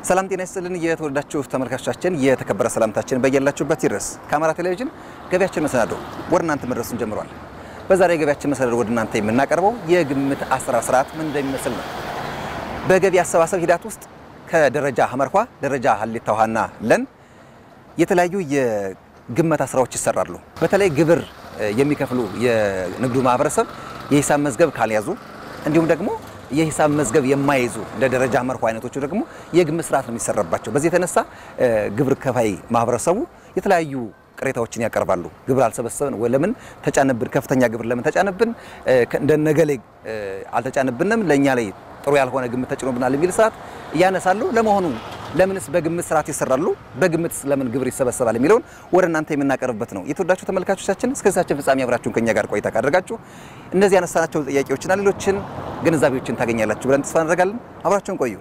ሰላም ጤና ይስጥልን። የተወደዳችሁ ተመልካቾቻችን የተከበረ ሰላምታችን በያላችሁበት ይድረስ። ከአማራ ቴሌቪዥን ገበያችን መሰናዶ ወደ እናንተ መድረሱን ጀምሯል። በዛሬ የገበያችን መሰናዶ ወደ እናንተ የምናቀርበው የግምት አሰራር ስርዓት ምን እንደሚመስል ነው። በገቢ አሰባሰብ ሂደት ውስጥ ከደረጃ ሀመርኳ ደረጃ ሀሌታ ውሃና ለን የተለያዩ የግመታ ስራዎች ይሰራሉ። በተለይ ግብር የሚከፍሉ የንግዱ ማህበረሰብ የሂሳብ መዝገብ ካልያዙ እንዲሁም ደግሞ የሂሳብ መዝገብ የማይይዙ እንደ ደረጃ መርሆ አይነቶቹ ደግሞ የግምት ስርዓት ነው የሚሰራባቸው። በዚህ የተነሳ ግብር ከፋይ ማህበረሰቡ የተለያዩ ቅሬታዎችን ያቀርባሉ። ግብር አልሰበሰብን ወይ ለምን ተጫነብን፣ ከፍተኛ ግብር ለምን ተጫነብን፣ እንደነገሌ አልተጫነብንም፣ ለእኛ ላይ ጥሩ ያልሆነ ግምት ተጭኖብናል የሚል ስርዓት እያነሳሉ። ለመሆኑ ለምንስ በግምት ስርዓት ይሰራሉ? በግምት ለምን ግብር ይሰበሰባል የሚለውን ወደ እናንተ የምናቀርብበት ነው። የተወዳችሁ ተመልካቾቻችን እስከዚያችን ፍጻሜ አብራችሁን ከኛ ጋር ቆይታ ካደረጋችሁ እነዚህ ያነሳናቸው ጥያቄዎችና ሌሎችን ግንዛቤዎችን ታገኛላችሁ ብለን ተስፋ እናደርጋለን። አብራችሁን ቆዩ።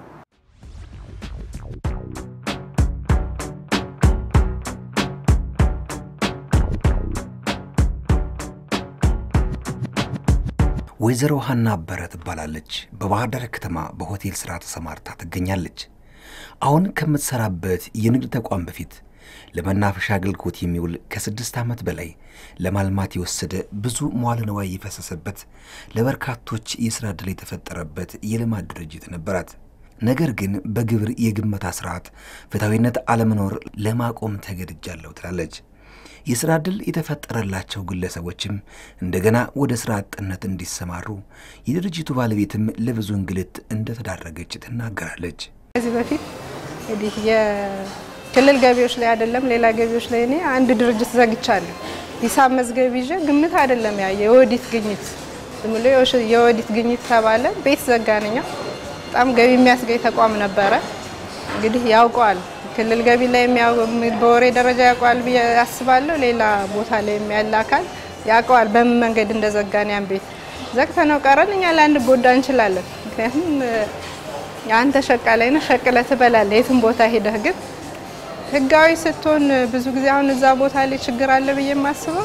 ወይዘሮ ሀና አበረ ትባላለች። በባህር ዳር ከተማ በሆቴል ስራ ተሰማርታ ትገኛለች። አሁን ከምትሰራበት የንግድ ተቋም በፊት ለመናፈሻ አገልግሎት የሚውል ከስድስት ዓመት በላይ ለማልማት የወሰደ ብዙ መዋለ ንዋይ የፈሰሰበት ለበርካቶች የሥራ ዕድል የተፈጠረበት የልማት ድርጅት ነበራት። ነገር ግን በግብር የግመታ ስርዓት ፍትሐዊነት አለመኖር ለማቆም ተገድጃለሁ ትላለች። የሥራ ዕድል የተፈጠረላቸው ግለሰቦችም እንደገና ወደ ሥራ አጥነት እንዲሰማሩ የድርጅቱ ባለቤትም ለብዙ እንግልት እንደተዳረገች ትናገራለች። ከዚህ በፊት እንግዲህ የክልል ገቢዎች ላይ አይደለም ሌላ ገቢዎች ላይ እኔ አንድ ድርጅት ዘግቻለሁ። ሂሳብ መዝገብ ይዤ ግምት አይደለም ያ የኦዲት ግኝት ዝም ብሎ የኦዲት ግኝት ተባለ። ቤት ዘጋነኛ በጣም ገቢ የሚያስገኝ ተቋም ነበረ። እንግዲህ ያውቀዋል ክልል ገቢ ላይ በወሬ ደረጃ ያውቀዋል ብዬ አስባለሁ። ሌላ ቦታ ላይ ያለ አካል ያውቀዋል በምን መንገድ እንደዘጋን ያን ቤት ዘግተነው ቀረን። እኛ ላንድ ጎዳ እንችላለን። ምክንያቱም አንተ ሸቃ ላይ ነህ፣ ሸቅለህ ትበላለህ የትም ቦታ ሄደህ። ግን ህጋዊ ስትሆን ብዙ ጊዜ አሁን እዛ ቦታ ላይ ችግር አለ ብዬ የማስበው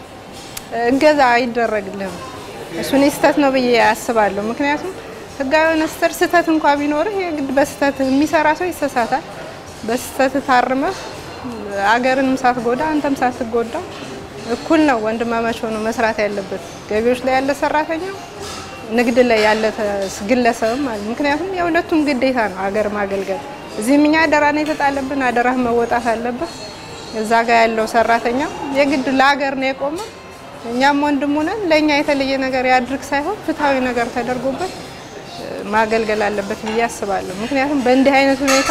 እገዛ አይደረግልህም። እሱን ስህተት ነው ብዬ አስባለሁ። ምክንያቱም ህጋዊ የሆነ ስተር ስህተት እንኳ ቢኖርህ የግድ በስህተት የሚሰራ ሰው ይሰሳታል። በስህተት ታርመህ አገርንም ሳትጎዳ አንተም ሳትጎዳ እኩል ነው ወንድማማች ሆኖ መስራት ያለበት ገቢዎች ላይ ያለ ሰራተኛ ንግድ ላይ ያለ ግለሰብም ማለት ምክንያቱም የሁለቱም ግዴታ ነው አገር ማገልገል። እዚህም እኛ አደራ ነው የተጣለብን፣ አደራህ መወጣት አለብህ። እዛ ጋር ያለው ሰራተኛ የግድ ለሀገር ነው የቆመ። እኛም ወንድሙ ነን። ለእኛ የተለየ ነገር ያድርግ ሳይሆን ፍትሐዊ ነገር ተደርጎበት ማገልገል አለበት ብዬ አስባለሁ። ምክንያቱም በእንዲህ አይነት ሁኔታ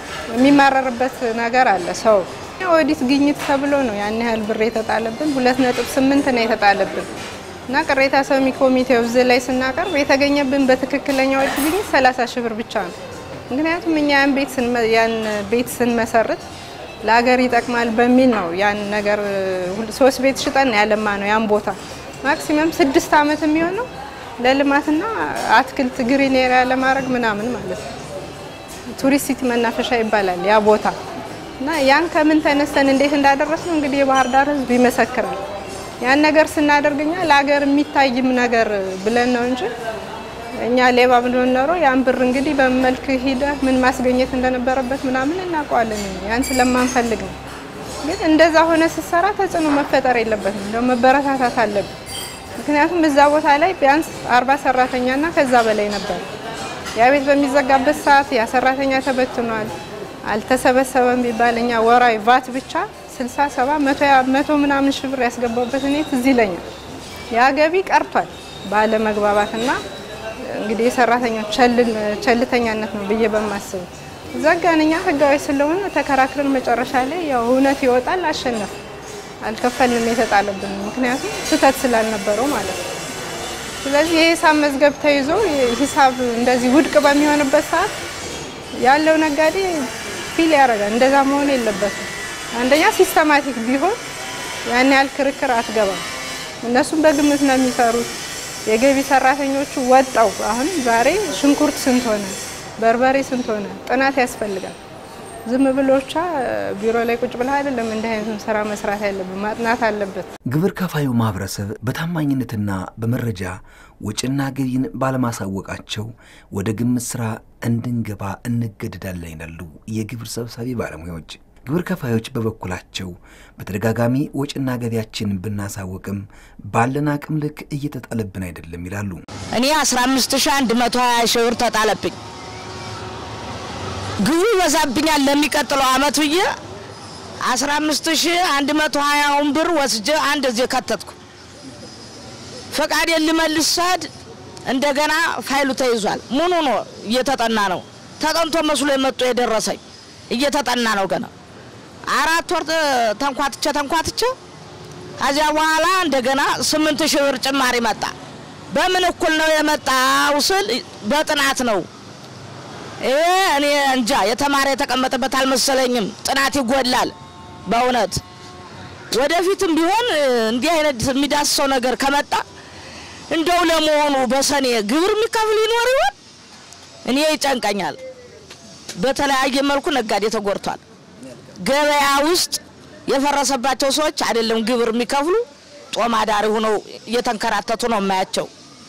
የሚማረርበት ነገር አለ። ሰው ኦዲት ግኝት ተብሎ ነው ያን ያህል ብር የተጣለብን፣ ሁለት ነጥብ ስምንት ነው የተጣለብን እና ቅሬታ ሰሚ ኮሚቴው እዚህ ላይ ስናቀርብ የተገኘብን በትክክለኛ ኦዲት ግኝት 30 ሺህ ብር ብቻ ነው። ምክንያቱም እኛ ያን ቤት ያን ቤት ስንመሰርት ለሀገር ይጠቅማል በሚል ነው ያን ነገር ሶስት ቤት ሽጠን ያለማ ነው ያን ቦታ ማክሲመም ስድስት ዓመት የሚሆነው ለልማትና አትክልት ግሪን ኤሪያ ለማድረግ ምናምን ማለት ነው። ቱሪስት ሲቲ መናፈሻ ይባላል ያ ቦታ እና ያን ከምን ተነስተን እንዴት እንዳደረስ ነው እንግዲህ የባህር ዳር ሕዝብ ይመሰክራል። ያን ነገር ስናደርግኛ ለሀገር የሚታይም ነገር ብለን ነው እንጂ እኛ ሌባ ብንሆን ኖሮ ያን ብር እንግዲህ በመልክ ሂደ ምን ማስገኘት እንደነበረበት ምናምን እናውቀዋለን። ያን ስለማንፈልግ ነው። ግን እንደዛ ሆነ ስትሰራ ተጽዕኖ መፈጠር የለበትም እንደው መበረታታት አለብን። ምክንያቱም እዛ ቦታ ላይ ቢያንስ አርባ ሰራተኛና ከዛ በላይ ነበር። ያ ቤት በሚዘጋበት ሰዓት ያ ሰራተኛ ተበትኗል፣ አልተሰበሰበም ቢባል እኛ ወራዊ ቫት ብቻ 60 70 መቶ ምናምን ሺህ ብር ያስገባበት እኔ ትዝ ይለኛል። ያ ገቢ ቀርቷል ባለመግባባትና እንግዲህ የሰራተኞች ቸልተኛነት ነው ብዬ በማስበው ዘጋን። እኛ ህጋዊ ስለሆነ ተከራክረን መጨረሻ ላይ ያው እውነት ይወጣል፣ አሸነፍ አልከፈልንም የተጣለብን ምክንያቱም ስህተት ስላልነበረው ማለት ነው። ስለዚህ የሂሳብ መዝገብ ተይዞ ሂሳብ እንደዚህ ውድቅ በሚሆንበት ሰዓት ያለው ነጋዴ ፊል ያደርጋል። እንደዛ መሆን የለበትም። አንደኛ ሲስተማቲክ ቢሆን ያን ያህል ክርክር አትገባም። እነሱም በግምት ነው የሚሰሩት። የገቢ ሰራተኞቹ ወጣው አሁን ዛሬ ሽንኩርት ስንት ሆነ፣ በርበሬ ስንት ሆነ ጥናት ያስፈልጋል። ዝም ብሎ ብቻ ቢሮ ላይ ቁጭ ብለህ አይደለም እንዲህ አይነቱን ስራ መስራት ያለብን፣ ማጥናት አለበት። ግብር ከፋዩ ማህበረሰብ በታማኝነትና በመረጃ ወጪና ገቢን ባለማሳወቃቸው ወደ ግምት ስራ እንድንገባ እንገደዳለን ይላሉ የግብር ሰብሳቢ ባለሙያዎች። ግብር ከፋዮች በበኩላቸው በተደጋጋሚ ወጪና ገቢያችንን ብናሳወቅም ባለን አቅም ልክ እየተጣለብን አይደለም ይላሉ። እኔ 15120 ሺህ ብር ተጣለብኝ። ግቡ ይበዛብኛል ለሚቀጥለው አመት ብዬ 15120ውን ብር ወስጄ አንድ እዚህ ከተትኩ። ፈቃዴን ልመልስ ስሄድ እንደገና ፋይሉ ተይዟል። ምኑ ነው እየተጠና ነው። ተጠንቶ መስሎ የመጡ የደረሰኝ እየተጠና ነው ገና አራት ወር ተንኳትቼ ተንኳትቼ ከዚያ በኋላ እንደገና ስምንት ሺህ ብር ጭማሪ መጣ። በምን እኩል ነው የመጣው ስል በጥናት ነው። ይሄ እኔ እንጃ የተማረ የተቀመጠበት አልመሰለኝም። ጥናት ይጎላል በእውነት ወደፊትም ቢሆን እንዲህ አይነት የሚዳስሰው ነገር ከመጣ እንደው ለመሆኑ በሰኔ ግብር የሚከፍል ይኖር ይሆን? እኔ ይጨንቀኛል። በተለያየ መልኩ ነጋዴ ተጎድቷል። ገበያ ውስጥ የፈረሰባቸው ሰዎች አይደለም ግብር የሚከፍሉ ጦም አዳሪ ሆነው እየተንከራተቱ ነው የማያቸው።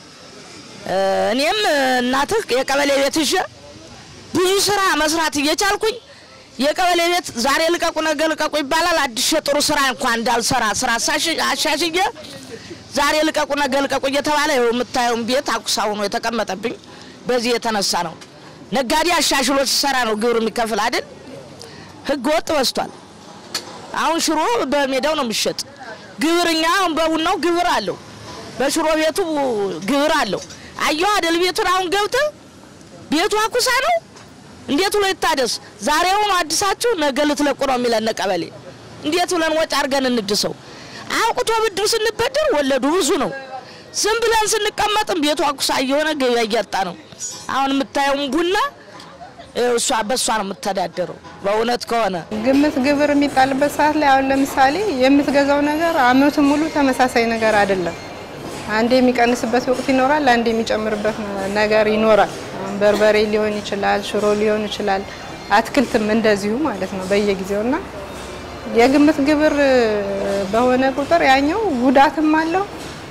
እኔም እናትህ የቀበሌ ቤት ይዤ ብዙ ስራ መስራት እየቻልኩኝ የቀበሌ ቤት ዛሬ ልቀቁ ነገ ልቀቁ ይባላል። አዲስ ጥሩ ስራ እንኳን እንዳልሰራ ስራ አሻሽዬ ዛሬ ልቀቁ ነገ ልቀቁ እየተባለ ይኸው የምታየውን ቤት አቁሳ ሆኖ የተቀመጠብኝ በዚህ የተነሳ ነው። ነጋዴ አሻሽሎ ሲሰራ ነው ግብር የሚከፍል አይደል? ህገ ወጥ በዝቷል። አሁን ሽሮ በሜዳው ነው የሚሸጥ። ግብርኛ አሁን በቡናው ግብር አለው፣ በሽሮ ቤቱ ግብር አለው። አየሁ አይደል ቤቱን አሁን ገብተህ ቤቱ አኩሳ ነው። እንዴት ብሎ ይታደስ? ዛሬውኑ አዲሳችሁ ነገ ልትለቁ ነው የሚለን ቀበሌ። እንዴት ብለን ወጪ አድርገን እንድሰው? አውቅቶ ብድር ስንበደር ወለዱ ብዙ ነው። ዝም ብለን ስንቀመጥም ቤቱ አኩሳ እየሆነ ገበያ እያጣ ነው። አሁን የምታየውን ቡና እሷ በእሷ ነው የምተዳደረው። በእውነት ከሆነ ግምት ግብር የሚጣልበት ሰዓት ላይ አሁን ለምሳሌ የምትገዛው ነገር አመቱን ሙሉ ተመሳሳይ ነገር አይደለም። አንዴ የሚቀንስበት ወቅት ይኖራል፣ አንዴ የሚጨምርበት ነገር ይኖራል። አሁን በርበሬ ሊሆን ይችላል፣ ሽሮ ሊሆን ይችላል፣ አትክልትም እንደዚሁ ማለት ነው በየጊዜው እና የግምት ግብር በሆነ ቁጥር ያኛው ጉዳትም አለው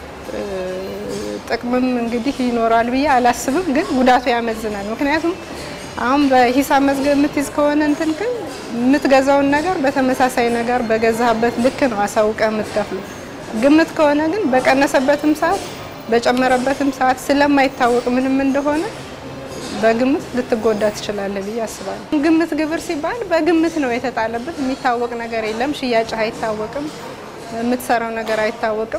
ጥቅምም እንግዲህ ይኖራል ብዬ አላስብም፣ ግን ጉዳቱ ያመዝናል። ምክንያቱም አሁን በሂሳብ መዝገብ የምትይዝ ከሆነ እንትን ግን የምትገዛውን ነገር በተመሳሳይ ነገር በገዛህበት ልክ ነው አሳውቀ የምትከፍሉ። ግምት ከሆነ ግን በቀነሰበትም ሰዓት በጨመረበትም ሰዓት ስለማይታወቅ ምንም እንደሆነ በግምት ልትጎዳ ትችላለህ ብዬ አስባለሁ። ግምት ግብር ሲባል በግምት ነው የተጣለበት። የሚታወቅ ነገር የለም። ሽያጭህ አይታወቅም፣ የምትሰራው ነገር አይታወቅም።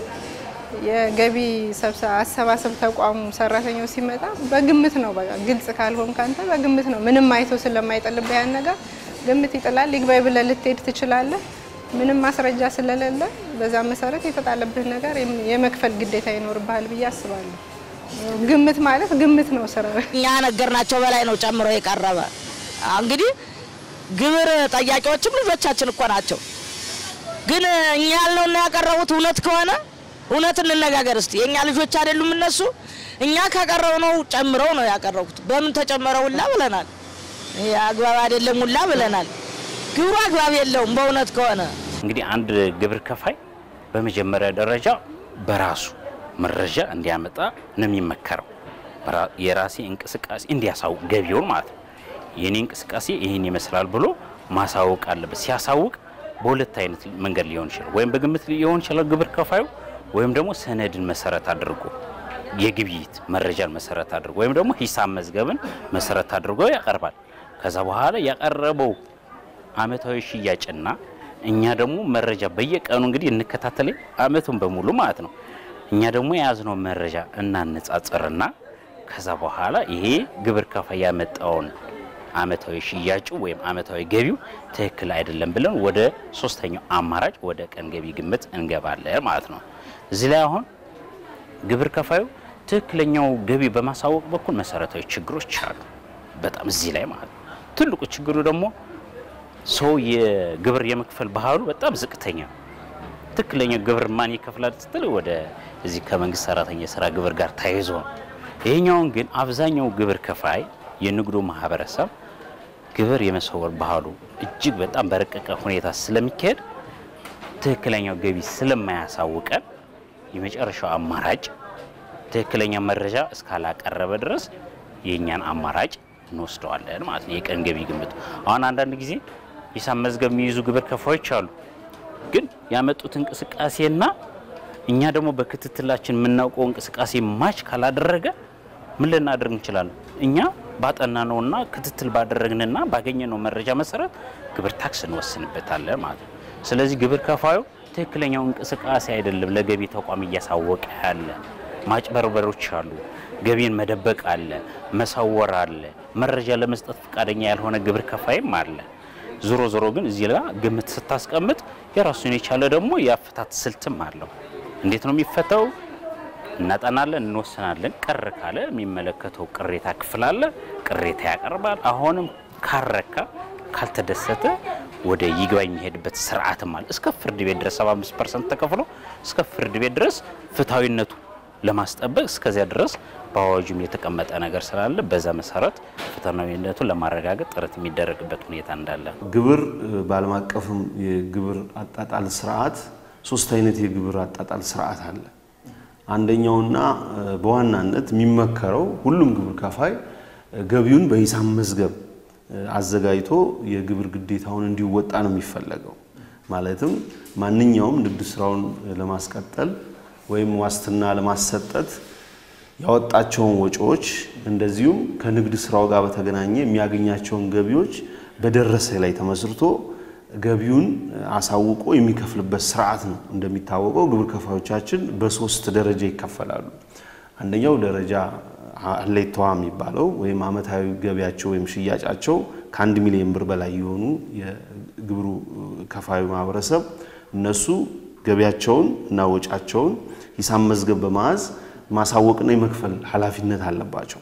የገቢ አሰባሰብ ተቋሙ ሰራተኛው ሲመጣ በግምት ነው። በቃ ግልጽ ካልሆን ካንተ በግምት ነው። ምንም አይቶ ስለማይጥልብህ ያን ነገር ግምት ይጥላል። ይግባይ ብለህ ልትሄድ ትችላለህ። ምንም ማስረጃ ስለሌለ በዛ መሰረት የተጣለብህ ነገር የመክፈል ግዴታ ይኖርብሃል ብዬ አስባለሁ። ግምት ማለት ግምት ነው። ስራ እኛ ነገርናቸው በላይ ነው ጨምሮ የቀረበ። እንግዲህ ግብር ጠያቂዎችም ልጆቻችን እኮ ናቸው። ግን እኛ ያልነውና ያቀረቡት እውነት ከሆነ እውነት እንነጋገር እስቲ። የእኛ ልጆች አይደሉም እነሱ። እኛ ካቀረው ነው ጨምረው ነው ያቀረቡት። በምን ተጨመረ ሁላ ብለናል። ይሄ አግባብ አይደለም ሁላ ብለናል። ግብሩ አግባብ የለውም በእውነት ከሆነ እንግዲህ አንድ ግብር ከፋይ በመጀመሪያ ደረጃ በራሱ መረጃ እንዲያመጣ ነው የሚመከረው። የራሴ እንቅስቃሴ እንዲያሳውቅ ገቢውን ማለት ነው። የኔ እንቅስቃሴ ይህን ይመስላል ብሎ ማሳወቅ አለበት። ሲያሳውቅ በሁለት አይነት መንገድ ሊሆን ይችላል። ወይም በግምት ሊሆን ይችላል ግብር ከፋዩ ወይም ደግሞ ሰነድን መሰረት አድርጎ የግብይት መረጃን መሰረት አድርጎ ወይም ደግሞ ሂሳብ መዝገብን መሰረት አድርጎ ያቀርባል። ከዛ በኋላ ያቀረበው አመታዊ ሽያጭና እኛ ደግሞ መረጃ በየቀኑ እንግዲህ እንከታተል አመቱን በሙሉ ማለት ነው። እኛ ደግሞ የያዝነው መረጃ እናነጻጽርና ከዛ በኋላ ይሄ ግብር ከፋይ ያመጣውን አመታዊ ሽያጩ ወይም አመታዊ ገቢው ትክክል አይደለም ብለን ወደ ሶስተኛው አማራጭ ወደ ቀን ገቢ ግምት እንገባለን ማለት ነው። እዚህ ላይ አሁን ግብር ከፋዩ ትክክለኛው ገቢ በማሳወቅ በኩል መሰረታዊ ችግሮች አሉ። በጣም እዚህ ላይ ማለት ነው። ትልቁ ችግሩ ደግሞ ሰው የግብር የመክፈል ባህሉ በጣም ዝቅተኛ ነው። ትክክለኛ ግብር ማን ይከፍላል ስትል ወደ እዚህ ከመንግስት ሰራተኛ የስራ ግብር ጋር ተያይዞ ነው። ይሄኛውን ግን አብዛኛው ግብር ከፋይ የንግዱ ማህበረሰብ ግብር የመሰወር ባህሉ እጅግ በጣም በረቀቀ ሁኔታ ስለሚካሄድ ትክክለኛው ገቢ ስለማያሳውቀን የመጨረሻው አማራጭ ትክክለኛ መረጃ እስካላቀረበ ድረስ የእኛን አማራጭ እንወስደዋለን ማለት ነው። የቀን ገቢ ግምት አሁን አንዳንድ ጊዜ ሂሳብ መዝገብ የሚይዙ ግብር ከፋዮች አሉ። ግን ያመጡት እንቅስቃሴና እኛ ደግሞ በክትትላችን የምናውቀው እንቅስቃሴ ማች ካላደረገ ምን ልናደርግ እንችላለን? እኛ ባጠናነውና ክትትል ባደረግንና ባገኘነው መረጃ መሰረት ግብር ታክስ እንወስንበታለን ማለት ነው። ስለዚህ ግብር ከፋዩ ትክክለኛው እንቅስቃሴ አይደለም ለገቢ ተቋም እያሳወቀ ያለ ማጭበርበሮች አሉ፣ ገቢን መደበቅ አለ፣ መሰወር አለ፣ መረጃ ለመስጠት ፈቃደኛ ያልሆነ ግብር ከፋይም አለ። ዞሮ ዞሮ ግን እዚህ ላይ ግምት ስታስቀምጥ የራሱን የቻለ ደግሞ የአፈታት ስልትም አለው። እንዴት ነው የሚፈታው? እናጠናለን፣ እንወስናለን። ቀር ካለ የሚመለከተው ቅሬታ ክፍል አለ፣ ቅሬታ ያቀርባል። አሁንም ካረካ ካልተደሰተ ወደ ይግባኝ የሚሄድበት ስርዓትም አለ። እስከ ፍርድ ቤት ድረስ 75 ፐርሰንት ተከፍሎ እስከ ፍርድ ቤት ድረስ ፍትሐዊነቱ ለማስጠበቅ እስከዚያ ድረስ በአዋጁም የተቀመጠ ነገር ስላለ በዛ መሰረት ፍትሐዊነቱን ለማረጋገጥ ጥረት የሚደረግበት ሁኔታ እንዳለ ግብር በዓለም አቀፍም የግብር አጣጣል ስርዓት ሶስት አይነት የግብር አጣጣል ስርዓት አለ። አንደኛውና በዋናነት የሚመከረው ሁሉም ግብር ከፋይ ገቢውን በሂሳብ መዝገብ አዘጋጅቶ የግብር ግዴታውን እንዲወጣ ነው የሚፈለገው። ማለትም ማንኛውም ንግድ ስራውን ለማስቀጠል ወይም ዋስትና ለማሰጠት ያወጣቸውን ወጪዎች እንደዚሁም ከንግድ ስራው ጋር በተገናኘ የሚያገኛቸውን ገቢዎች በደረሰ ላይ ተመስርቶ ገቢውን አሳውቆ የሚከፍልበት ስርዓት ነው። እንደሚታወቀው ግብር ከፋዮቻችን በሶስት ደረጃ ይከፈላሉ። አንደኛው ደረጃ ሀሌታዋ የሚባለው ወይም አመታዊ ገቢያቸው ወይም ሽያጫቸው ከአንድ ሚሊዮን ብር በላይ የሆኑ የግብሩ ከፋዩ ማህበረሰብ እነሱ ገቢያቸውን እና ወጫቸውን ሂሳብ መዝገብ በመያዝ ማሳወቅና የመክፈል ኃላፊነት አለባቸው።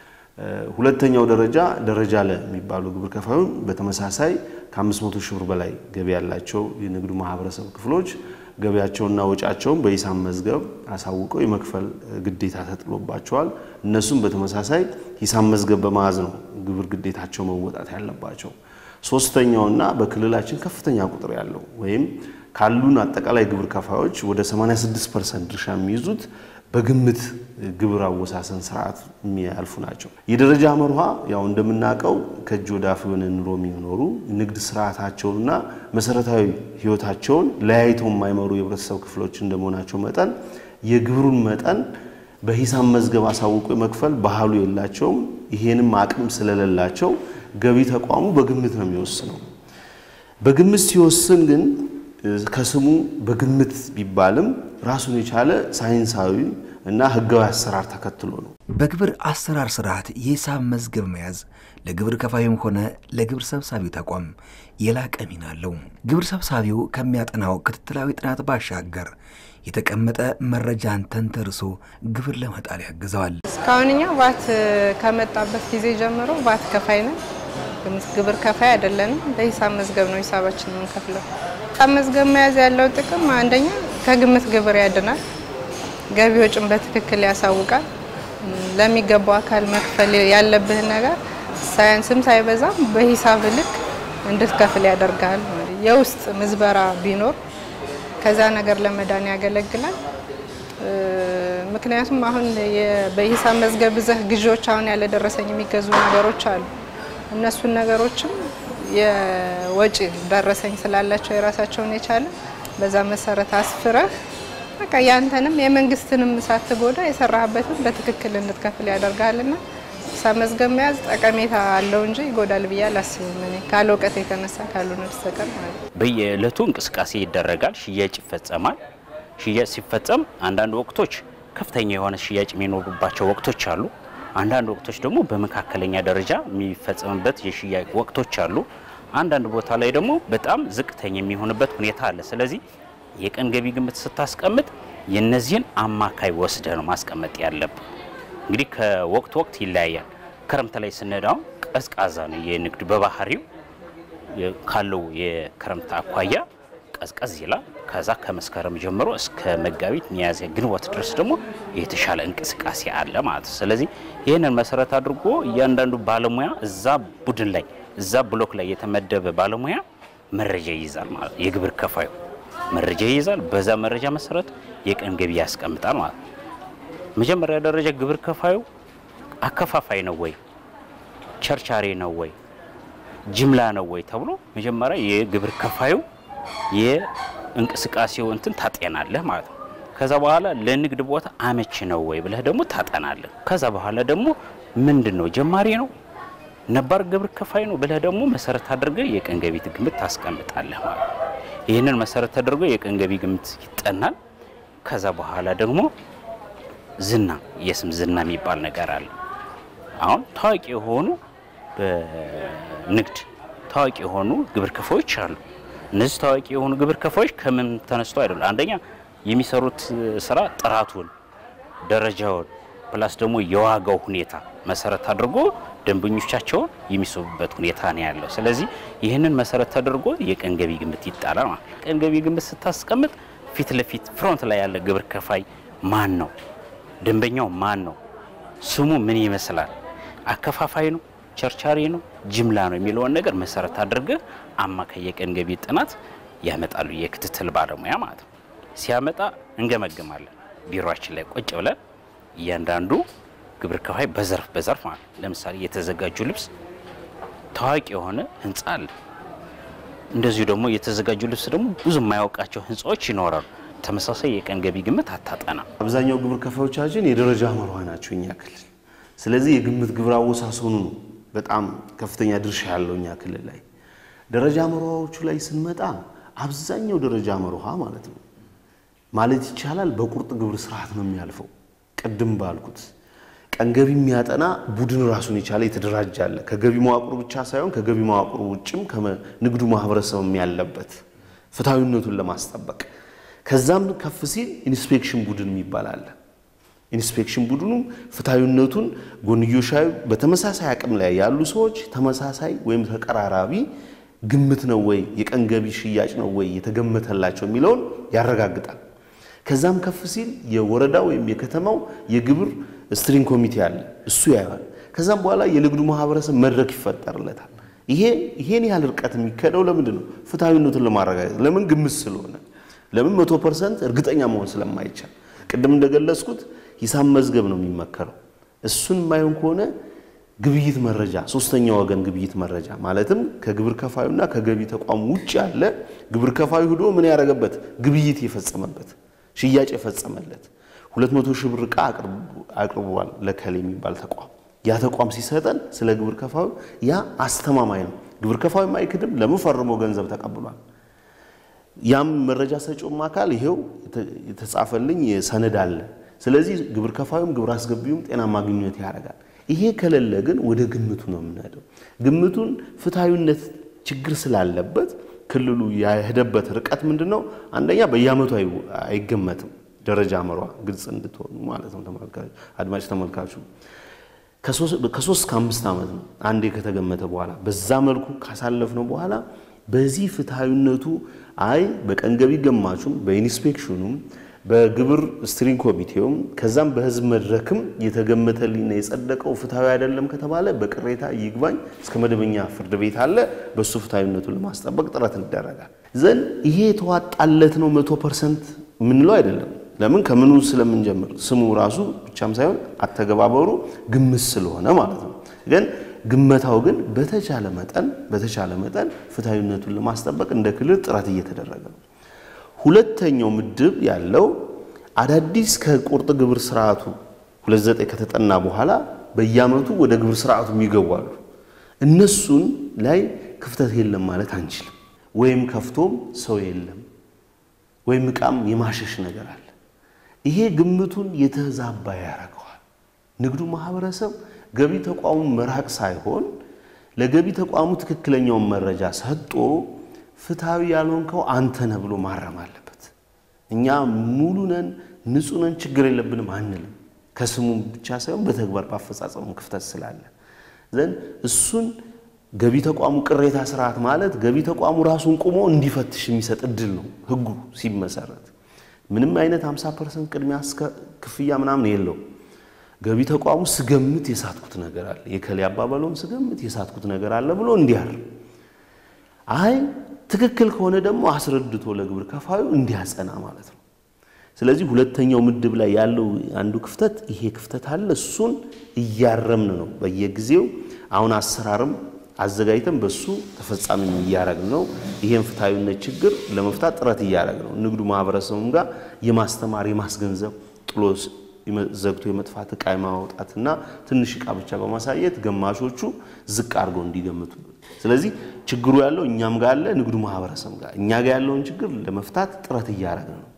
ሁለተኛው ደረጃ ደረጃ ለ የሚባሉ ግብር ከፋዩን በተመሳሳይ ከ500 ሺህ ብር በላይ ገቢ ያላቸው የንግዱ ማህበረሰብ ክፍሎች ገቢያቸውና ወጫቸውን በሂሳብ መዝገብ አሳውቀው የመክፈል ግዴታ ተጥሎባቸዋል። እነሱም በተመሳሳይ ሂሳብ መዝገብ በመያዝ ነው ግብር ግዴታቸው መወጣት ያለባቸው። ሶስተኛውና በክልላችን ከፍተኛ ቁጥር ያለው ወይም ካሉን አጠቃላይ ግብር ከፋዮች ወደ 86 ፐርሰንት ድርሻ የሚይዙት በግምት ግብር አወሳሰን ስርዓት የሚያልፉ ናቸው። የደረጃ መርሃ ያው እንደምናውቀው ከእጅ ወደ አፍ የሆነ ኑሮ የሚኖሩ ንግድ ስርዓታቸውንና መሰረታዊ ህይወታቸውን ለያይተው የማይመሩ የህብረተሰብ ክፍሎች እንደመሆናቸው መጠን የግብሩን መጠን በሂሳብ መዝገብ አሳውቆ የመክፈል ባህሉ የላቸውም። ይሄንም አቅም ስለሌላቸው ገቢ ተቋሙ በግምት ነው የሚወስነው። በግምት ሲወስን ግን ከስሙ በግምት ቢባልም ራሱን የቻለ ሳይንሳዊ እና ህጋዊ አሰራር ተከትሎ ነው። በግብር አሰራር ስርዓት የሂሳብ መዝገብ መያዝ ለግብር ከፋዩም ሆነ ለግብር ሰብሳቢው ተቋም የላቀ ሚና አለው። ግብር ሰብሳቢው ከሚያጠናው ክትትላዊ ጥናት ባሻገር የተቀመጠ መረጃን ተንተርሶ ግብር ለመጣል ያግዘዋል። እስካሁን እኛ ቫት ከመጣበት ጊዜ ጀምሮ ቫት ከፋይ ነን፣ ግብር ከፋይ አይደለንም። በሂሳብ መዝገብ ነው ሂሳባችን የምንከፍለው። ሂሳብ መዝገብ መያዝ ያለው ጥቅም አንደኛ ከግምት ግብር ያድናል፣ ገቢ ወጭን በትክክል ያሳውቃል። ለሚገባው አካል መክፈል ያለብህን ነገር ሳያንስም ሳይበዛም በሂሳብ ልክ እንድትከፍል ያደርጋል። የውስጥ ምዝበራ ቢኖር ከዛ ነገር ለመዳን ያገለግላል። ምክንያቱም አሁን በሂሳብ መዝገብ ብዘህ ግዢዎች አሁን ያለ ደረሰኝ የሚገዙ ነገሮች አሉ። እነሱን ነገሮችም የወጪ ደረሰኝ ስላላቸው የራሳቸውን የቻለ በዛ መሰረት አስፍረህ በቃ ያንተንም የመንግስትንም ሳትጎዳ የሰራህበትን በትክክል እንድትከፍል ያደርጋልና ሂሳብ መዝገብ መያዝ ጠቀሜታ አለው እንጂ ይጎዳል ብዬ አላስብም። እኔ ካለ እውቀት የተነሳ ካልሆነ በስተቀር ማለት ነው። በየዕለቱ እንቅስቃሴ ይደረጋል፣ ሽያጭ ይፈጸማል። ሽያጭ ሲፈጸም አንዳንድ ወቅቶች ከፍተኛ የሆነ ሽያጭ የሚኖሩባቸው ወቅቶች አሉ። አንዳንድ ወቅቶች ደግሞ በመካከለኛ ደረጃ የሚፈጸምበት የሽያጭ ወቅቶች አሉ። አንዳንድ ቦታ ላይ ደግሞ በጣም ዝቅተኛ የሚሆንበት ሁኔታ አለ። ስለዚህ የቀን ገቢ ግምት ስታስቀምጥ የነዚህን አማካይ ወስደ ነው ማስቀመጥ ያለብን። እንግዲህ ከወቅት ወቅት ይለያያል። ክረምት ላይ ስንሄዳው ቀዝቃዛ ነው የንግድ በባህሪው ካለው የክረምት አኳያ ቀዝቀዝ ይላል። ከዛ ከመስከረም ጀምሮ እስከ መጋቢት፣ ሚያዝያ፣ ግንቦት ድረስ ደግሞ የተሻለ እንቅስቃሴ አለ ማለት ነው። ስለዚህ ይህንን መሰረት አድርጎ እያንዳንዱ ባለሙያ እዛ ቡድን ላይ እዛ ብሎክ ላይ የተመደበ ባለሙያ መረጃ ይይዛል ማለት ነው። የግብር ከፋዩ መረጃ ይይዛል። በዛ መረጃ መሰረት የቀን ገቢ ያስቀምጣል ማለት ነው። መጀመሪያ ደረጃ ግብር ከፋዩ አከፋፋይ ነው ወይ ቸርቻሪ ነው ወይ ጅምላ ነው ወይ ተብሎ መጀመሪያ የግብር ከፋዩ የእንቅስቃሴው እንትን ታጤናለህ ማለት ነው። ከዛ በኋላ ለንግድ ቦታ አመች ነው ወይ ብለህ ደግሞ ታጠናለህ። ከዛ በኋላ ደግሞ ምንድን ነው ጀማሪ ነው ነባር ግብር ከፋይ ነው ብለህ ደግሞ መሰረት አድርገህ የቀን ገቢ ግምት ታስቀምጣለህ ማለት ነው። ይህንን መሰረት ተደርጎ የቀን ገቢ ግምት ይጠናል። ከዛ በኋላ ደግሞ ዝና የስም ዝና የሚባል ነገር አለ። አሁን ታዋቂ የሆኑ በንግድ ታዋቂ የሆኑ ግብር ከፋዮች አሉ። እነዚህ ታዋቂ የሆኑ ግብር ከፋዮች ከምን ተነስቶ አይደለም። አንደኛ የሚሰሩት ስራ ጥራቱን፣ ደረጃውን ፕላስ ደግሞ የዋጋው ሁኔታ መሰረት አድርጎ ደንበኞቻቸውን የሚስቡበት ሁኔታ ነው ያለው። ስለዚህ ይህንን መሰረት ተደርጎ የቀን ገቢ ግምት ይጣላል ማለት ነው። ቀን ገቢ ግምት ስታስቀምጥ ፊት ለፊት ፍሮንት ላይ ያለ ግብር ከፋይ ማን ነው? ደንበኛው ማን ነው? ስሙ ምን ይመስላል? አከፋፋይ ነው? ቸርቻሪ ነው? ጅምላ ነው? የሚለውን ነገር መሰረት አድርገህ አማካይ የቀን ገቢ ጥናት ያመጣሉ የክትትል ባለሙያ ማለት ነው። ሲያመጣ እንገመግማለን። ቢሮችን ላይ ቁጭ ብለን እያንዳንዱ ግብር ከፋይ በዘርፍ በዘርፍ ማለት ነው። ለምሳሌ የተዘጋጁ ልብስ ታዋቂ የሆነ ህንፃ አለ። እንደዚሁ ደግሞ የተዘጋጁ ልብስ ደግሞ ብዙ የማያውቃቸው ህንፃዎች ይኖራሉ። ተመሳሳይ የቀን ገቢ ግምት አታጠናም። አብዛኛው ግብር ከፋዮቻችን የደረጃ መርሃ ናቸው እኛ ክልል። ስለዚህ የግምት ግብር አወሳሰኑ ነው በጣም ከፍተኛ ድርሻ ያለው እኛ ክልል ላይ። ደረጃ መርሃዎቹ ላይ ስንመጣ አብዛኛው ደረጃ መርሃ ማለት ነው ማለት ይቻላል በቁርጥ ግብር ስርዓት ነው የሚያልፈው። ቅድም ባልኩት ቀን ገቢ የሚያጠና ቡድን ራሱን የቻለ የተደራጀ አለ። ከገቢ መዋቅሩ ብቻ ሳይሆን ከገቢ መዋቅሩ ውጭም ከንግዱ ማህበረሰብም ያለበት ፍትሐዊነቱን ለማስጠበቅ ከዛም ከፍ ሲል ኢንስፔክሽን ቡድን የሚባል አለ። ኢንስፔክሽን ቡድኑ ፍትሐዊነቱን ጎንዮሻዊ በተመሳሳይ አቅም ላይ ያሉ ሰዎች ተመሳሳይ ወይም ተቀራራቢ ግምት ነው ወይ የቀን ገቢ ሽያጭ ነው ወይ የተገመተላቸው የሚለውን ያረጋግጣል። ከዛም ከፍ ሲል የወረዳ ወይም የከተማው የግብር ስትሪንግ ኮሚቴ አለ፣ እሱ ያየዋል። ከዛም በኋላ የንግዱ ማህበረሰብ መድረክ ይፈጠርለታል። ይሄ ይሄን ያህል ርቀት የሚከደው ለምንድን ነው? ፍትሐዊነቱን ለማረጋገጥ ለምን? ግምት ስለሆነ ለምን? መቶ ፐርሰንት እርግጠኛ መሆን ስለማይቻል ቅድም እንደገለጽኩት ሂሳብ መዝገብ ነው የሚመከረው። እሱን የማይሆን ከሆነ ግብይት መረጃ፣ ሶስተኛ ወገን ግብይት መረጃ ማለትም ከግብር ከፋዩና ከገቢ ተቋም ውጭ ያለ ግብር ከፋዩ ሂዶ ምን ያደረገበት ግብይት የፈጸመበት ሽያጭ የፈጸመለት ሁለት መቶ ሺህ ብር ዕቃ አቅርቧል ለከሌ የሚባል ተቋም ያ ተቋም ሲሰጠን ስለ ግብር ከፋዩ ያ አስተማማኝ ነው። ግብር ከፋዩ አይክድም። ለምን ፈርሞ ገንዘብ ተቀብሏል። ያም መረጃ ሰጪውም አካል ይሄው የተጻፈልኝ ሰነድ አለ። ስለዚህ ግብር ከፋዩም ግብር አስገቢውም ጤናማ ግንኙነት ያደርጋል። ይሄ ከሌለ ግን ወደ ግምቱ ነው የምንሄደው። ግምቱን ፍትሐዊነት ችግር ስላለበት ክልሉ ያሄደበት ርቀት ምንድን ነው? አንደኛ በየዓመቱ አይገመትም። ደረጃ መሯ ግልጽ እንድትሆኑ ማለት ነው አድማጭ ተመልካቹ ከሶስት ከአምስት ዓመት ነው አንዴ ከተገመተ በኋላ በዛ መልኩ ካሳለፍነው በኋላ በዚህ ፍትሐዊነቱ አይ በቀን ገቢ ገማቹም በኢንስፔክሽኑም በግብር ስትሪንግ ኮሚቴውም ከዛም በህዝብ መድረክም የተገመተልኝና የጸደቀው ፍትሐዊ አይደለም ከተባለ በቅሬታ ይግባኝ እስከ መደበኛ ፍርድ ቤት አለ። በእሱ ፍትሐዊነቱን ለማስጠበቅ ጥረት ይደረጋል። ዘንድ ይሄ የተዋጣለት ነው መቶ ፐርሰንት የምንለው አይደለም። ለምን ከምኑ ስለምንጀምር ስሙ ራሱ ብቻም ሳይሆን አተገባበሩ ግምት ስለሆነ ማለት ነው። ግን ግመታው ግን በተቻለ መጠን በተቻለ መጠን ፍትሐዊነቱን ለማስጠበቅ እንደ ክልል ጥረት እየተደረገ ነው። ሁለተኛው ምድብ ያለው አዳዲስ ከቁርጥ ግብር ስርዓቱ 29 ከተጠና በኋላ በየዓመቱ ወደ ግብር ስርዓቱ የሚገቡ እነሱን ላይ ክፍተት የለም ማለት አንችልም። ወይም ከፍቶም ሰው የለም ወይም ዕቃም የማሸሽ ነገር አለ። ይሄ ግምቱን የተዛባ ያደርገዋል። ንግዱ ማህበረሰብ ገቢ ተቋሙ መራቅ ሳይሆን ለገቢ ተቋሙ ትክክለኛውን መረጃ ሰጥቶ ፍትሐዊ ያልሆንከው አንተ ነህ ብሎ ማረም አለበት። እኛ ሙሉ ነን፣ ንጹህ ነን፣ ችግር የለብንም አንልም። ከስሙም ብቻ ሳይሆን በተግባር ባፈጻጸሙ ክፍተት ስላለ ዘንድ እሱን ገቢ ተቋሙ ቅሬታ ስርዓት ማለት ገቢ ተቋሙ ራሱን ቁሞ እንዲፈትሽ የሚሰጥ እድል ነው። ህጉ ሲመሰረት ምንም አይነት 50 ፐርሰንት ቅድሚያ ክፍያ ምናምን የለው። ገቢ ተቋሙ ስገምት የሳትኩት ነገር አለ፣ የከሌ አባባለውን ስገምት የሳትኩት ነገር አለ ብሎ እንዲያርም፣ አይ ትክክል ከሆነ ደግሞ አስረድቶ ለግብር ከፋዩ እንዲያጸና ማለት ነው። ስለዚህ ሁለተኛው ምድብ ላይ ያለው አንዱ ክፍተት ይሄ ክፍተት አለ። እሱን እያረምን ነው በየጊዜው አሁን አሰራርም አዘጋጅተን በሱ ተፈጻሚ እያደረግን ነው። ይሄን ፍትሐዊነት ችግር ለመፍታት ጥረት እያደረግን ነው። ንግዱ ማህበረሰቡም ጋር የማስተማር የማስገንዘብ ጥሎ ዘግቶ የመጥፋት እቃ የማውጣትና ትንሽ እቃ ብቻ በማሳየት ገማሾቹ ዝቅ አድርገው እንዲገምቱ። ስለዚህ ችግሩ ያለው እኛም ጋር አለ፣ ንግዱ ማህበረሰብ ጋር እኛ ጋር ያለውን ችግር ለመፍታት ጥረት እያደረግን ነው።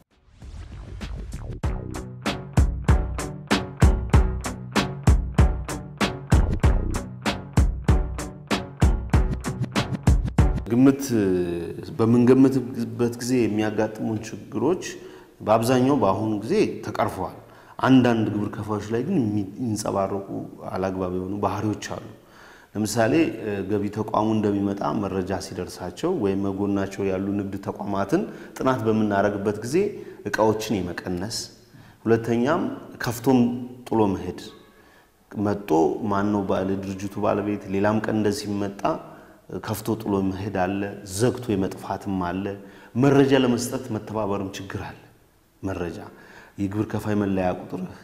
ግምት በምንገምትበት ጊዜ የሚያጋጥሙን ችግሮች በአብዛኛው በአሁኑ ጊዜ ተቀርፈዋል። አንዳንድ ግብር ከፋዮች ላይ ግን የሚንጸባረቁ አላግባብ የሆኑ ባህሪዎች አሉ። ለምሳሌ ገቢ ተቋሙ እንደሚመጣ መረጃ ሲደርሳቸው ወይም መጎናቸው ያሉ ንግድ ተቋማትን ጥናት በምናደርግበት ጊዜ እቃዎችን የመቀነስ ሁለተኛም ከፍቶም ጥሎ መሄድ መጦ ማን ነው ባለ ድርጅቱ ባለቤት ሌላም ቀን እንደዚህ ሲመጣ ከፍቶ ጥሎ መሄድ አለ። ዘግቶ የመጥፋትም አለ። መረጃ ለመስጠት መተባበርም ችግር አለ። መረጃ የግብር ከፋይ መለያ ቁጥርህ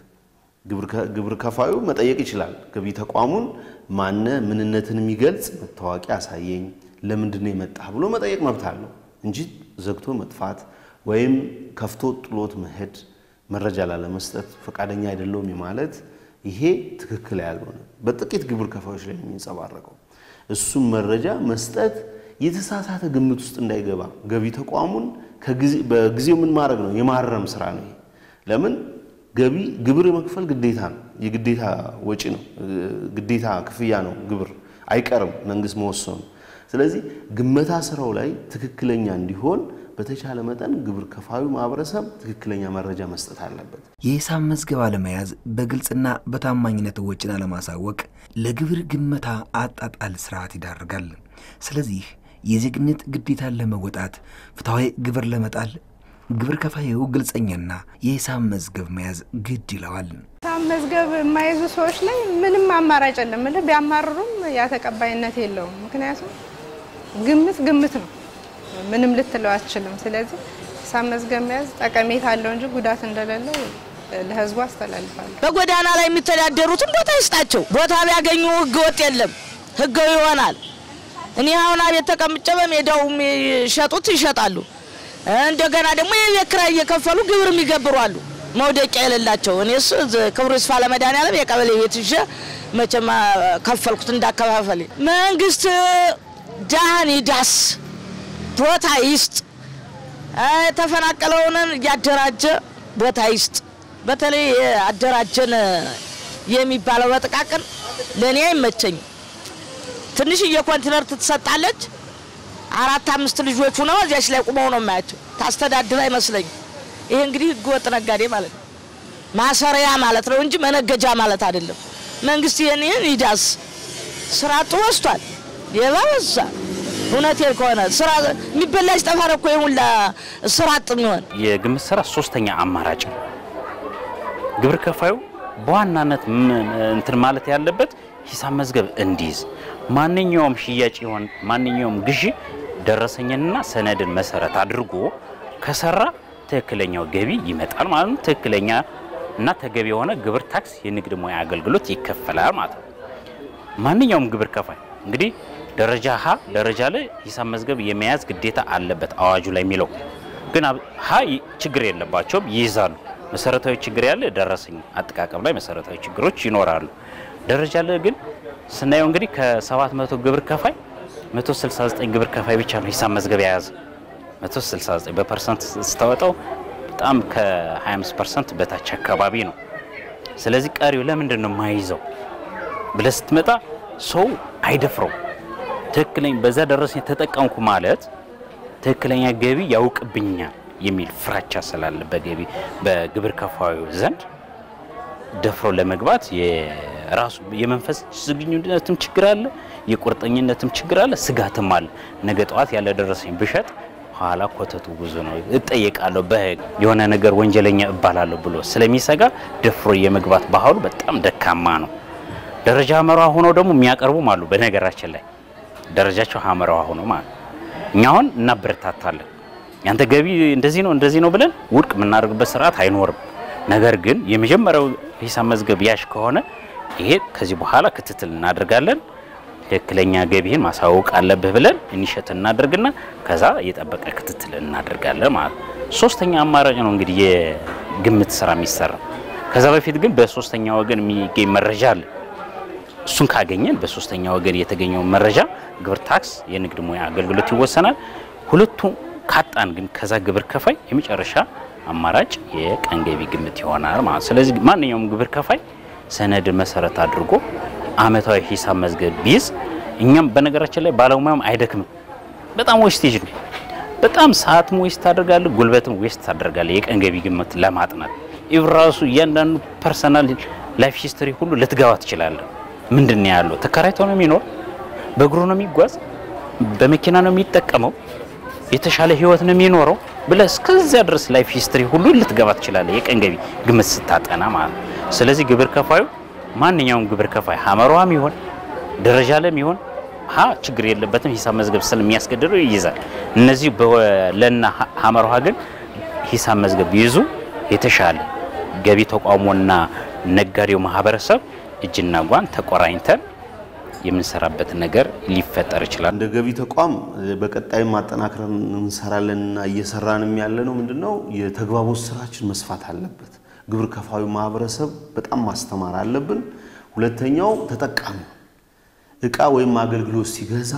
ግብር ከፋዩ መጠየቅ ይችላል። ገቢ ተቋሙን ማነ ምንነትን የሚገልጽ መታወቂያ አሳየኝ፣ ለምንድን ነው የመጣህ ብሎ መጠየቅ መብት አለው እንጂ ዘግቶ መጥፋት ወይም ከፍቶ ጥሎት መሄድ መረጃ ላለመስጠት ፈቃደኛ አይደለውም ማለት ይሄ ትክክል ያልሆነ በጥቂት ግብር ከፋዮች ላይ የሚንጸባረቀው እሱም መረጃ መስጠት የተሳሳተ ግምት ውስጥ እንዳይገባ ገቢ ተቋሙን በጊዜው ምን ማድረግ ነው የማረም ስራ ነው። ለምን ገቢ ግብር የመክፈል ግዴታ ነው፣ የግዴታ ወጪ ነው፣ ግዴታ ክፍያ ነው። ግብር አይቀርም መንግስት መወሰኑ። ስለዚህ ግመታ ስራው ላይ ትክክለኛ እንዲሆን በተቻለ መጠን ግብር ከፋዩ ማህበረሰብ ትክክለኛ መረጃ መስጠት አለበት። የሂሳብ መዝገብ አለመያዝ፣ በግልጽና በታማኝነት ወጪን አለማሳወቅ ለግብር ግመታ አጣጣል ስርዓት ይዳርጋል። ስለዚህ የዜግነት ግዴታን ለመወጣት ፍትሐዊ ግብር ለመጣል ግብር ከፋዩ ግልጸኛና የሂሳብ መዝገብ መያዝ ግድ ይለዋል። ሂሳብ መዝገብ የማይዙ ሰዎች ላይ ምንም አማራጭ የለም። ምልህ ቢያማርሩም ያ ተቀባይነት የለውም። ምክንያቱም ግምት ግምት ነው፣ ምንም ልትለው አትችልም። ስለዚህ ሂሳብ መዝገብ መያዝ ጠቀሜታ አለው እንጂ ጉዳት እንደሌለው ለህዝቡ አስተላልፋለሁ። በጎዳና ላይ የሚተዳደሩትን ቦታ ይስጣቸው። ቦታ ቢያገኙ ህገ ወጥ የለም፣ ህጋዊ ይሆናል። እኔ አሁን አቤት ተቀምጬ በሜዳው የሚሸጡት ይሸጣሉ። እንደገና ደግሞ የቤት ኪራይ እየከፈሉ ግብር የሚገብሩ አሉ፣ መውደቂያ የሌላቸው። እኔስ ክብሩ ይስፋ ለመድኃኒዓለም የቀበሌ ቤት ይዤ መቼም ከፈልኩት እንዳከፋፈል። መንግስት ድሃን ይዳስ፣ ቦታ ይስጥ፣ የተፈናቀለውን እያደራጀ ቦታ ይስጥ። በተለይ አደራጀን የሚባለው በጥቃቅን ለእኔ አይመቸኝም። ትንሽዬ ኮንቲነር ትሰጣለች። አራት አምስት ልጆቹ ነው እዚያች ላይ ቁመው ነው የማያቸው። ታስተዳድር አይመስለኝም። ይሄ እንግዲህ ህገወጥ ነጋዴ ማለት ነው፣ ማሰሪያ ማለት ነው እንጂ መነገጃ ማለት አይደለም። መንግስት ይህን ይህን ይዳስ። ስራ አጡ በዝቷል፣ ሌባ በዛ። እውነቴን ከሆነ ስራ የሚበላሽ ጠፋ እኮ የሙላ ስራ አጥ የሚሆን የግምት ስራ ሶስተኛ አማራጭ ነው። ግብር ከፋዩ በዋናነት እንትን ማለት ያለበት ሂሳብ መዝገብ እንዲይዝ ማንኛውም ሽያጭ ይሆን ማንኛውም ግዢ ደረሰኝንና ሰነድን መሰረት አድርጎ ከሰራ ትክክለኛው ገቢ ይመጣል ማለት ነው። ትክክለኛ እና ተገቢ የሆነ ግብር፣ ታክስ፣ የንግድ ሙያ አገልግሎት ይከፈላል ማለት ነው። ማንኛውም ግብር ከፋይ እንግዲህ ደረጃ ሀ ደረጃ ላይ ሂሳብ መዝገብ የመያዝ ግዴታ አለበት አዋጁ ላይ የሚለው ግን ሀ ችግር የለባቸውም ይይዛሉ። መሰረታዊ ችግር ያለ ደረሰኝ አጠቃቀም ላይ መሰረታዊ ችግሮች ይኖራሉ። ደረጃ ላይ ግን ስናየው እንግዲህ ከ700 ግብር ከፋይ 169 ግብር ከፋይ ብቻ ነው ሂሳብ መዝገብ የያዘ 169 በፐርሰንት ስታወጣው በጣም ከ25 ፐርሰንት በታች አካባቢ ነው። ስለዚህ ቀሪው ለምንድን ነው የማይይዘው ብለህ ስትመጣ ሰው አይደፍረው። ትክክለኛ በዛ ደረሰኝ ተጠቀምኩ ማለት ትክክለኛ ገቢ ያውቅብኛል የሚል ፍራቻ ስላለ በገቢ በግብር ከፋዩ ዘንድ ደፍሮ ለመግባት የራሱ የመንፈስ ዝግጁነትም ችግር አለ፣ የቁርጠኝነትም ችግር አለ፣ ስጋትም አለ። ነገ ጠዋት ያለ ደረሰኝ ብሸጥ ኋላ ኮተቱ ብዙ ነው። እጠየቃለሁ በህግ የሆነ ነገር ወንጀለኛ እባላለሁ ብሎ ስለሚሰጋ ደፍሮ የመግባት ባህሉ በጣም ደካማ ነው። ደረጃ ሀመራዋ ሆነው ደግሞ የሚያቀርቡም አሉ። በነገራችን ላይ ደረጃቸው ሀመራዋ ሆኖ ማለት እኛ አሁን እናበረታታለን። ያንተ ገቢ እንደዚህ ነው እንደዚህ ነው ብለን ውድቅ የምናደርግበት ስርዓት አይኖርም። ነገር ግን የመጀመሪያው ሂሳብ መዝገብ ያሽ ከሆነ ይሄ ከዚህ በኋላ ክትትል እናደርጋለን ትክክለኛ ገቢህን ማሳወቅ አለብህ ብለን ኢኒሼት እናደርግና ከዛ የጠበቀ ክትትል እናደርጋለን ማለት ነው። ሶስተኛ አማራጭ ነው እንግዲህ የግምት ስራ የሚሰራ። ከዛ በፊት ግን በሶስተኛ ወገን የሚገኝ መረጃ አለ። እሱን ካገኘን በሶስተኛ ወገን የተገኘው መረጃ ግብር ታክስ፣ የንግድ ሙያ አገልግሎት ይወሰናል። ሁለቱ ካጣን ግን ከዛ ግብር ከፋይ የመጨረሻ አማራጭ የቀን ገቢ ግምት ይሆናል ማለት ስለዚህ ማንኛውም ግብር ከፋይ ሰነድ መሰረት አድርጎ አመታዊ ሂሳብ መዝገብ ቢይዝ እኛም በነገራችን ላይ ባለሙያም አይደክምም። በጣም ዌስቴጅ ነው። በጣም ሰዓትም ዌስት ታደርጋለህ፣ ጉልበትም ዌስት ታደርጋለህ። የቀን ገቢ ግምት ለማጥናት ኢቭ ራሱ እያንዳንዱ ፐርሰናል ላይፍ ሂስትሪ ሁሉ ልትገባ ትችላለህ። ምንድን ነው ያለው? ተከራይቶ ነው የሚኖር? በእግሩ ነው የሚጓዝ? በመኪና ነው የሚጠቀመው? የተሻለ ህይወት ነው የሚኖረው ብለህ እስከዚያ ድረስ ላይፍ ሂስትሪ ሁሉ ልትገባ ትችላለህ፣ የቀን ገቢ ግምት ስታጠና ማለት ነው። ስለዚህ ግብር ከፋዩ ማንኛውም ግብር ከፋይ ሀመሯም ይሆን ደረጃ ለም ይሆን ሀ ችግር የለበትም ሂሳብ መዝገብ ስለሚያስገድደው ይይዛል። እነዚህ ለና ሀመሯ ግን ሂሳብ መዝገብ ይዙ የተሻለ ገቢ ተቋሞና ነጋዴው ማህበረሰብ እጅና ጓን ተቆራኝተን የምንሰራበት ነገር ሊፈጠር ይችላል። እንደ ገቢ ተቋም በቀጣይም ማጠናክረን እንሰራለንና እየሰራንም ያለ ነው። ምንድነው የተግባቦት ስራችን መስፋት አለበት። ግብር ከፋዩ ማህበረሰብ በጣም ማስተማር አለብን። ሁለተኛው ተጠቃሚ እቃ ወይም አገልግሎት ሲገዛ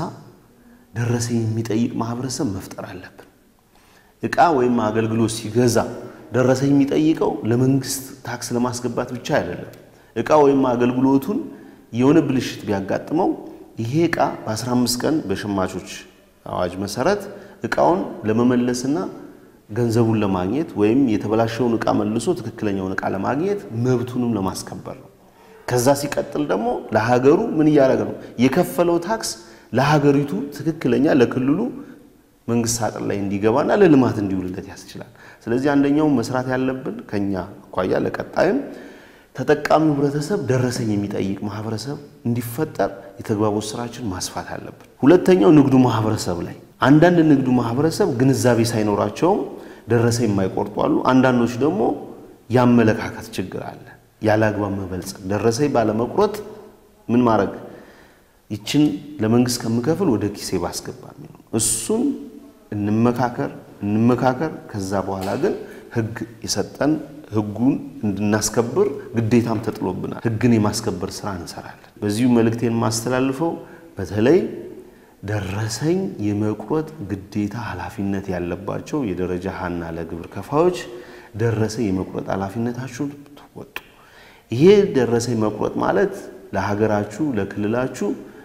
ደረሰኝ የሚጠይቅ ማህበረሰብ መፍጠር አለብን። እቃ ወይም አገልግሎት ሲገዛ ደረሰኝ የሚጠይቀው ለመንግስት ታክስ ለማስገባት ብቻ አይደለም። እቃ ወይም አገልግሎቱን የሆነ ብልሽት ቢያጋጥመው ይሄ እቃ በ15 ቀን በሸማቾች አዋጅ መሰረት እቃውን ለመመለስና ገንዘቡን ለማግኘት ወይም የተበላሸውን እቃ መልሶ ትክክለኛውን እቃ ለማግኘት መብቱንም ለማስከበር ነው። ከዛ ሲቀጥል ደግሞ ለሀገሩ ምን እያደረገ ነው? የከፈለው ታክስ ለሀገሪቱ ትክክለኛ ለክልሉ መንግስት ሳጥን ላይ እንዲገባና ለልማት እንዲውልለት ያስችላል። ስለዚህ አንደኛው መስራት ያለብን ከኛ አኳያ ለቀጣይም ተጠቃሚው ህብረተሰብ ደረሰኝ የሚጠይቅ ማህበረሰብ እንዲፈጠር የተግባቦት ስራችን ማስፋት አለብን። ሁለተኛው ንግዱ ማህበረሰብ ላይ አንዳንድ ንግዱ ማህበረሰብ ግንዛቤ ሳይኖራቸውም ደረሰኝ የማይቆርጡ አሉ። አንዳንዶች ደግሞ ያመለካከት ችግር አለ። ያለ አግባብ መበልጸግ፣ ደረሰኝ ባለመቁረጥ ምን ማድረግ ይችን ለመንግስት ከምከፍል ወደ ኪሴ ባስገባ የሚለው እሱን እንመካከር እንመካከር። ከዛ በኋላ ግን ህግ የሰጠን ህጉን እንድናስከብር ግዴታም ተጥሎብናል። ህግን የማስከበር ስራ እንሰራለን። በዚሁ መልእክቴን የማስተላልፈው በተለይ ደረሰኝ የመቁረጥ ግዴታ ኃላፊነት ያለባቸው የደረጃ ሀና ለግብር ከፋዮች ደረሰኝ የመቁረጥ ኃላፊነታችሁን ትወጡ። ይሄ ደረሰኝ መቁረጥ ማለት ለሀገራችሁ፣ ለክልላችሁ፣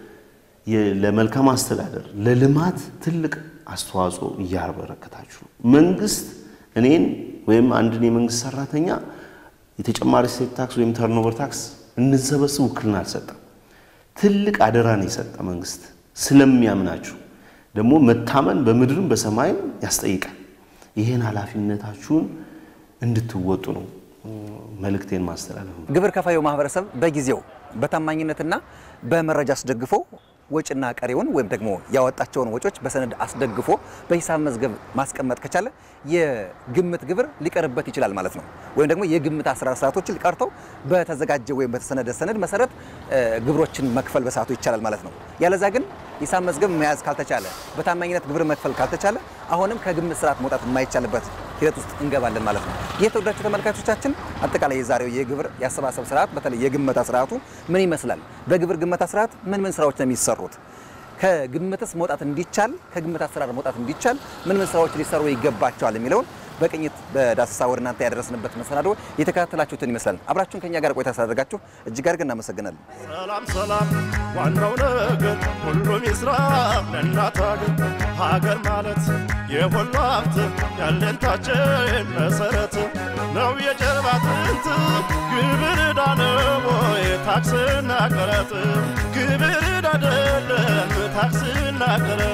ለመልካም አስተዳደር፣ ለልማት ትልቅ አስተዋጽኦ እያበረከታችሁ ነው። መንግስት እኔን ወይም አንድን የመንግስት ሰራተኛ የተጨማሪ እሴት ታክስ ወይም ተርኖቨር ታክስ እንሰበስብ ውክልና አልሰጠም። ትልቅ አደራ ነው የሰጠ መንግስት ስለሚያምናችሁ ደግሞ መታመን በምድርም በሰማይም ያስጠይቃል። ይህን ኃላፊነታችሁን እንድትወጡ ነው መልእክቴን ማስተላለፍ ነው። ግብር ከፋዩ ማህበረሰብ በጊዜው በታማኝነትና በመረጃ አስደግፎ ወጭና ቀሪውን ወይም ደግሞ ያወጣቸውን ወጮች በሰነድ አስደግፎ በሂሳብ መዝገብ ማስቀመጥ ከቻለ የግምት ግብር ሊቀርበት ይችላል ማለት ነው። ወይም ደግሞ የግምት አሰራር ስርዓቶችን ቀርተው በተዘጋጀ ወይም በተሰነደ ሰነድ መሰረት ግብሮችን መክፈል በሰዓቱ ይቻላል ማለት ነው። ያለዛ ግን ሂሳብ መዝገብ መያዝ ካልተቻለ፣ በታማኝነት ግብር መክፈል ካልተቻለ አሁንም ከግምት ስርዓት መውጣት የማይቻልበት ሂደት ውስጥ እንገባለን ማለት ነው። የተወዳችሁ ተመልካቾቻችን አጠቃላይ የዛሬው የግብር የአሰባሰብ ስርዓት በተለይ የግመታ ስርዓቱ ምን ይመስላል? በግብር ግመታ ስርዓት ምን ምን ስራዎች ነው የሚሰሩት? ከግምትስ መውጣት እንዲቻል ከግምት አሰራር መውጣት እንዲቻል ምን ምን ስራዎች ሊሰሩ ይገባቸዋል የሚለውን በቅኝት በዳሰሳ ወደ እናንተ ያደረስንበት መሰናዶ የተከታተላችሁትን ይመስላል። አብራችሁን ከኛ ጋር ቆይታ ስላደረጋችሁ እጅግ አድርገን እናመሰግናለን። ሰላም ሰላም፣ ዋናው ነገር ሁሉም ይስራ ለእናት ሀገር። ሀገር ማለት የሁሉ ሀብት ያለንታችን መሰረት ነው የጀርባ አጥንት ግብር ዕዳ ነው ታክስና ቀረጥ ግብር ዕዳ አይደለም ታክስና ቀረጥ